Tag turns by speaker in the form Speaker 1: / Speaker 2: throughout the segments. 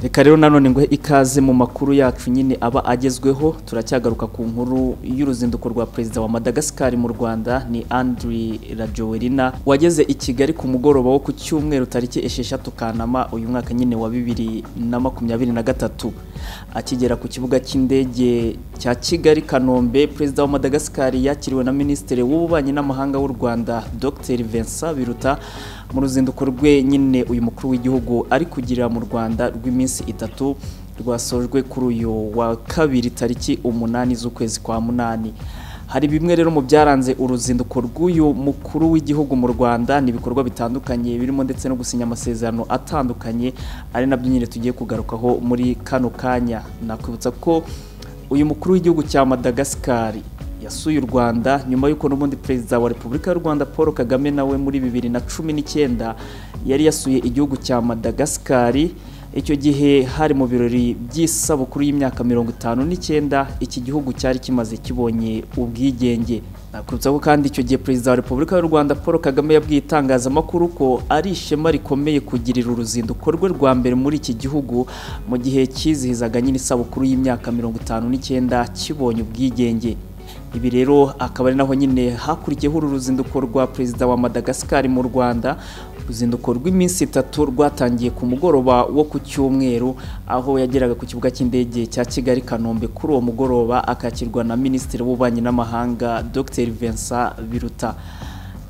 Speaker 1: reka rero nanone nguhe ikaze mu makuru yacu nyine aba agezweho turacyagaruka ku nkuru y'uruzinduko rwa perezida wa madagascar mu rwanda ni andri rajoelina wageze i kigali ku mugoroba wo ku cyumweru tariki esheshatu kanama uyu mwaka nyine wa bibiri na makumyabiri na gatatu akigera ku kibuga cy'indege cya kigali kanombe perezida wa madagascar yakiriwe na minisitiri w'ububanyi n'amahanga w'u rwanda dr vincent biruta mu ruzinduko rwe nyine uyu mukuru w'igihugu ari kugira mu rwanda rw'iminsi itatu rwasojwe kuri uyu wa kabiri tariki umunani z'ukwezi kwa munani hari bimwe rero mu byaranze uruzinduko rw'uyu mukuru w'igihugu mu rwanda ni ibikorwa bitandukanye birimo ndetse no gusinya amasezerano atandukanye ari nabyo nyine tugiye kugarukaho muri kano kanya nakwibutsa ko uyu mukuru w'igihugu cya madagascar yasuye u Rwanda nyuma y'uko n'ubundi perezida wa Repubulika y'u Rwanda Paul Kagame nawe muri bibiri na cumi n'icyenda yari yasuye igihugu cya Madagascar icyo gihe hari mu birori by'isabukuru y'imyaka mirongo itanu n'icyenda iki gihugu cyari kimaze kibonye ubwigenge nakwibutsa ko kandi icyo gihe perezida wa repubulika y'u rwanda paul kagame yabwiye itangazamakuru ko ari ishema rikomeye kugirira uruzinduko rwe rwa mbere muri iki gihugu mu gihe cyizihizaga nyine isabukuru y'imyaka mirongo itanu n'icyenda kibonye ubwigenge ibi rero akaba ari naho nyine hakurikiyeho uru ruzinduko rwa perezida wa madagascar mu rwanda uruzinduko rw'iminsi itatu rwatangiye ku mugoroba wo ku cyumweru aho yageraga ku kibuga cy'indege cya kigali kanombe kuri uwo mugoroba akakirwa na minisitiri w'ububanyi n'amahanga dr vincent biruta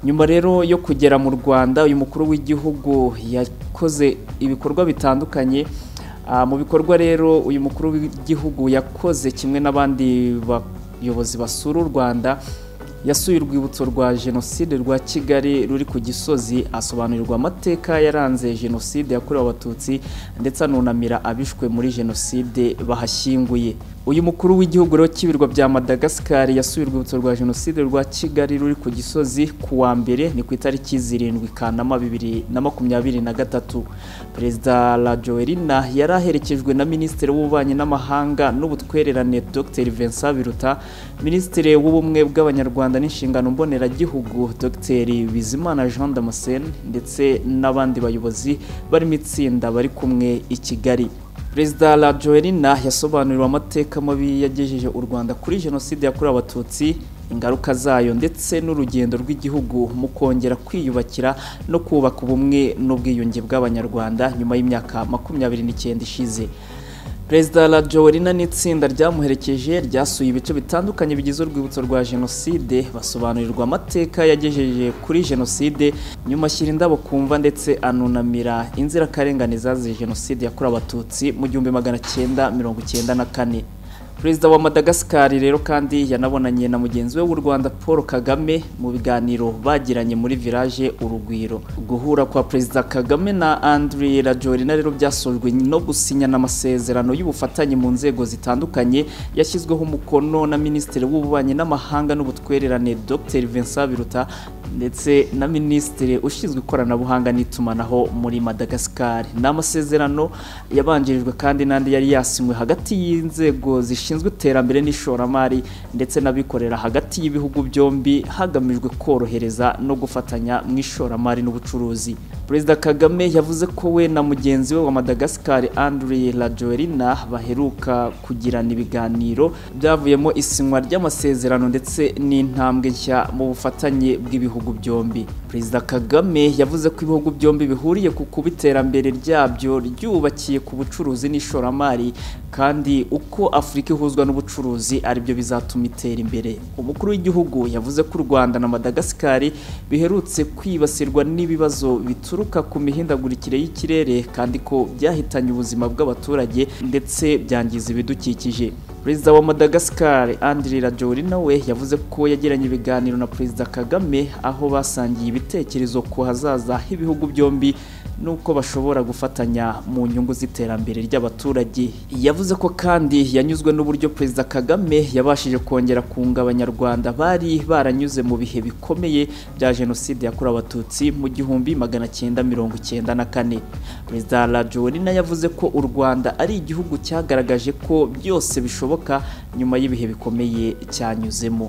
Speaker 1: nyuma rero yo kugera mu rwanda uyu mukuru w'igihugu yakoze ibikorwa bitandukanye mu bikorwa rero uyu mukuru w'igihugu yakoze kimwe n'abandi abayobozi basura u rwanda yasuye urwibutso rwa jenoside rwa kigali ruri ku gisozi asobanurirwa amateka yaranze jenoside yakorewe abatutsi ndetse anunamira abishwe muri jenoside bahashyinguye uyu mukuru w'igihugu rero cy'ibirwa bya madagascar yasuye urwibutso rwa jenoside rwa kigali ruri ku gisozi ku wa mbere ni ku itariki zirindwi kanama bibiri na makumyabiri na gatatu perezida rajoelina yari aherekejwe na minisitiri w'ububanyi n'amahanga n'ubutwererane dr vincent biruta minisitiri w'ubumwe bw'abanyarwanda Rwanda n'inshingano mboneragihugu Dr Bizimana Jean Damascene ndetse n'abandi bayobozi barimo itsinda bari kumwe i Kigali Perezida Rajoelina yasobanuriwe amateka mabi yagejeje u Rwanda kuri jenoside yakorewe abatutsi ingaruka zayo ndetse n'urugendo rw'igihugu mu kongera kwiyubakira no kubaka ubumwe n'ubwiyunge bw'abanyarwanda nyuma y'imyaka makumyabiri n'icyenda ishize perezida rajoelina n'itsinda ryamuherekeje ryasuye ibice bitandukanye bigize urwibutso rwa jenoside basobanurirwa amateka yagejeje kuri jenoside nyuma ashyira indabo kumva ndetse anunamira inzirakarengane zaziye jenoside yakorewe abatutsi mu gihumbi magana cyenda mirongo icyenda na kane perezida wa madagascar rero kandi yanabonanye na mugenzi we w'u rwanda paul kagame mu biganiro bagiranye muri village urugwiro guhura kwa perezida kagame na andri rajorina rero byasojwe no gusinyana amasezerano y'ubufatanye mu nzego zitandukanye yashyizweho umukono na minisitiri w'ububanyi n'amahanga n'ubutwererane dr vincent biruta ndetse na minisitiri ushinzwe ikoranabuhanga n'itumanaho muri madagascar ni amasezerano yabanjirijwe kandi n'andi yari yasinywe hagati y'inzego zishinzwe zishinzwe iterambere n'ishoramari ndetse n'abikorera hagati y'ibihugu byombi hagamijwe korohereza no gufatanya mu ishoramari n'ubucuruzi perezida kagame yavuze ko we na mugenzi we wa madagascar andre rajoelina baheruka kugirana ibiganiro byavuyemo isinywa ry'amasezerano ndetse n'intambwe nshya mu bufatanye bw'ibihugu byombi perezida kagame yavuze ko ibihugu byombi bihuriye ku kuba iterambere ryabyo ryubakiye ku bucuruzi n'ishoramari kandi uko afurika ihuzwa n'ubucuruzi aribyo bizatuma itera imbere umukuru w'igihugu yavuze ko u rwanda na madagascar biherutse kwibasirwa n'ibibazo bituruka ku mihindagurikire y'ikirere kandi ko byahitanye ubuzima bw'abaturage ndetse byangiza ibidukikije perezida wa madagascar andri rajoelina we yavuze ko yagiranye ibiganiro na perezida kagame aho basangiye ibitekerezo ku hazaza h'ibihugu byombi n'uko bashobora gufatanya mu nyungu z'iterambere ry'abaturage yavuze ko kandi yanyuzwe n'uburyo perezida kagame yabashije kongera kunga abanyarwanda bari baranyuze mu bihe bikomeye bya jenoside yakorewe abatutsi mu gihumbi magana cyenda mirongo icyenda na kane perezida rajoelina yavuze ko u rwanda ari igihugu cyagaragaje ko byose bishoboka nyuma y'ibihe bikomeye cyanyuzemo